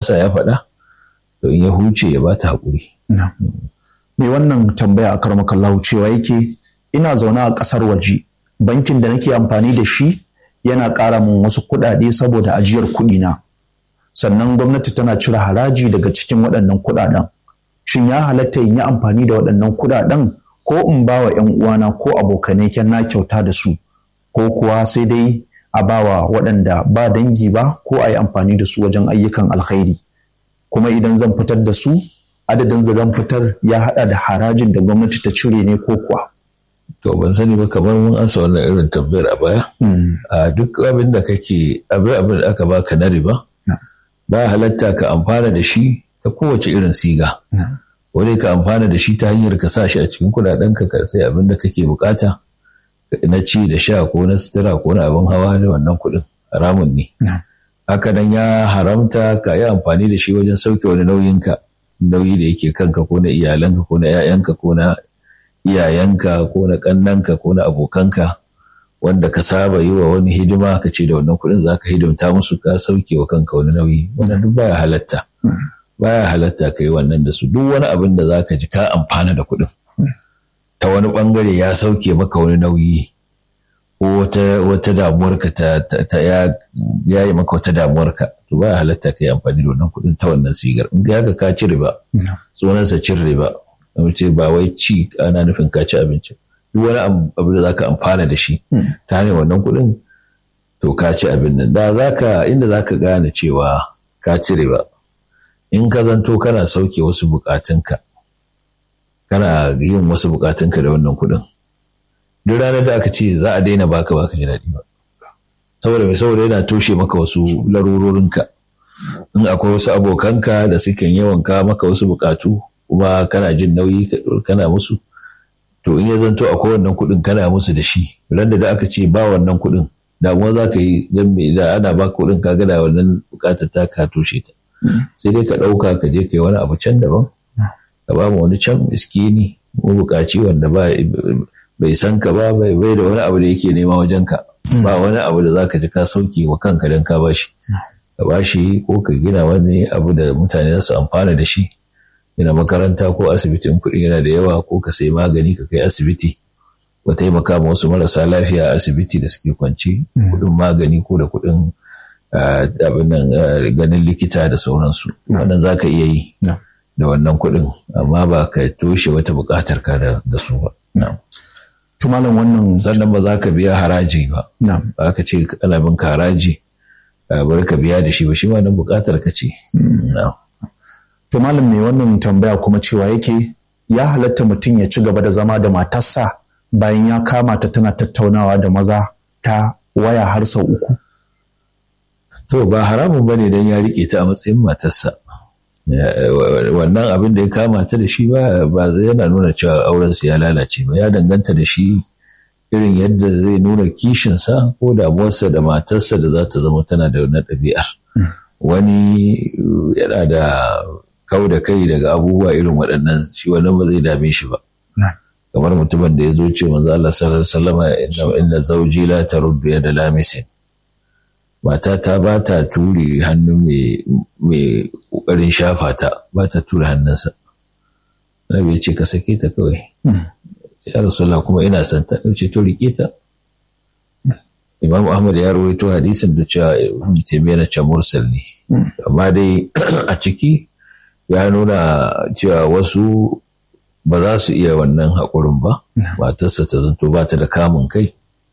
sa ya faɗa to in ya huce ya bata haƙuri. Me wannan tambaya a karmakallahu cewa yake ina zaune a ƙasar waje bankin da nake amfani da shi yana ƙara min wasu kuɗaɗe saboda ajiyar kuɗi na sannan gwamnati tana cire haraji daga cikin waɗannan kuɗaɗen shin ya halatta in yi amfani da waɗannan kuɗaɗen ko in ba wa 'yan uwana ko abokanai kyan na kyauta da su ko kuwa sai dai a ba wa waɗanda ba dangi ba ko a yi amfani da su wajen ayyukan alkhairi kuma idan zan fitar da su adadin da zan fitar ya haɗa da harajin da gwamnati ta cire ne ko kuwa. To ban sani ba kamar mun ansa wannan irin tambayar a baya. A duk abin da kake abin abin da aka baka na riba ba halatta ka amfana da shi ta kowace irin siga. Wani ka amfana da shi ta hanyar ka sa shi a cikin kuɗaɗen ka ka sai abin da kake bukata na ci da sha ko na sutura ko na abin hawa da wannan kuɗin haramun ne. Haka nan ya haramta ka yi amfani da shi wajen sauke wani nauyinka nauyi da yake kanka ko na iyalanka ko na 'ya'yanka ko na iyayenka ko na ƙannanka ko na abokanka wanda ka saba yi wa wani hidima ka ce da wannan kuɗin za ka hidimta musu ka sauke wa kanka wani nauyi wannan duk baya halatta baya halatta ka yi wannan da su duk wani abin da za ka ji ka amfana da kuɗin ta wani ɓangare ya sauke maka wani nauyi ko wata wata damuwarka ta, ta, ya, ya yi maka wata damuwarka to baya halatta ka yi amfani da wannan kuɗin ta wannan sigar in ga ka ci riba sunansa cin riba ce ba wai ci ana nufin ka ci abinci duk wani abu da zaka amfana da shi ta hanyar wannan kuɗin to ka ci abin nan da zaka inda zaka gane cewa ka ci riba in ka zanto kana sauke wasu bukatunka kana yin wasu bukatunka da wannan kuɗin duk ranar da aka ce za a daina baka baka ji daɗi ba saboda mai saboda yana toshe maka wasu larurorinka in akwai wasu abokanka da suke yawan ka maka wasu bukatu kuma kana jin nauyi kana musu to in ya zanto akwai wannan kuɗin kana musu da shi ran da aka ce ba wannan kuɗin damuwa za ka yi don me da ana ba kuɗin ka da wannan bukatar ta ka toshe ta sai dai ka ɗauka ka je ka yi wani abu can daban ka ba mu wani can miskini ko bukaci wanda ba bai san ka ba bai da wani abu da yake nema wajen ka ba wani abu da zaka ji ka sauke wa kanka don ka bashi ka bashi ko ka gina wani abu da mutane za su amfana da shi gina makaranta ko asibitin kuɗi yana da yawa ko ka sayi magani ka kai asibiti ko taimaka ma wasu marasa lafiya a asibiti da suke kwanci kuɗin magani ko da kuɗin abin nan ganin likita da sauransu wannan za ka iya yi da wannan kuɗin amma ba ka toshe wata buƙatar ka da su ba. Tumalan wannan sannan ba za ka biya haraji ba. Ba ka ce ana bin haraji bari ka biya da shi ba shi ma nan buƙatar ka ce. Tumalan mai wannan tambaya kuma cewa yake ya halatta mutum ya ci gaba da zama da matarsa bayan ya kama ta tana tattaunawa da maza ta waya har sau uku. To ba haramun bane don ya riƙe ta a matsayin matarsa. wannan abin da ya kama ta da shi ba yana nuna cewa aurensu ya lalace ba ya danganta da shi irin yadda zai nuna kishinsa ko damuwarsa da matarsa da za ta zama tana da wannan ɗabi'ar wani yana da kau da kai daga abubuwa irin waɗannan shi wannan ba zai dame shi ba kamar mutumin da ya zo ce manzo Allah sallallahu alaihi wasallam inna zawji la taruddu yada lamisin matata ba ta ture hannu mai ƙoƙarin shafa ta ba ta ture hannunsa rabi ya ce ka sake ta kawai sai ya rasulullah kuma ina son ta ce to rike ta imam ahmad ya rawaito hadisin da cewa ibn taymiya na ce mursal ne amma dai a ciki ya nuna cewa wasu ba za su iya wannan haƙurin ba matarsa ta zanto ba ta da kamun kai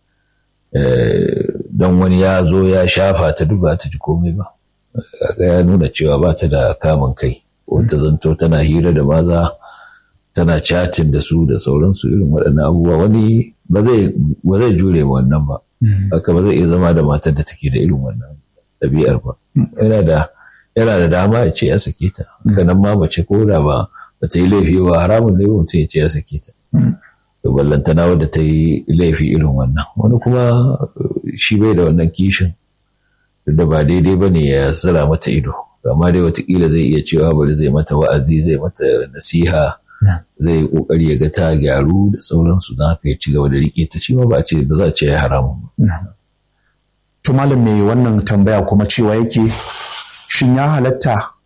don wani ya zo ya shafa ta duk ba ta ji komai ba ya nuna cewa ba ta da kamun kai wata zanto tana hira da maza tana chatin da su da sauransu irin waɗannan abubuwa wani ba zai jure ma wannan ba haka ba zai iya zama da matar da take da irin wannan ɗabi'ar ba yana da yana da dama ya ce ya sake ta nan ma mace ko da ba ba ta yi laifi ba haramun ne mutum ya ce ya sake ta da ballantana wadda ta yi laifi irin wannan wani kuma shi bai da wannan kishin da ba daidai ba ne ya zira mata ido amma dai watakila zai iya cewa bari zai mata wa'azi zai mata nasiha zai yi kokari ya ga ta gyaru da sauransu don haka ya ci gaba da rike ta shi ma ba ce ba za a ce ya haramun ba. to malam mai wannan tambaya kuma cewa yake shin ya halatta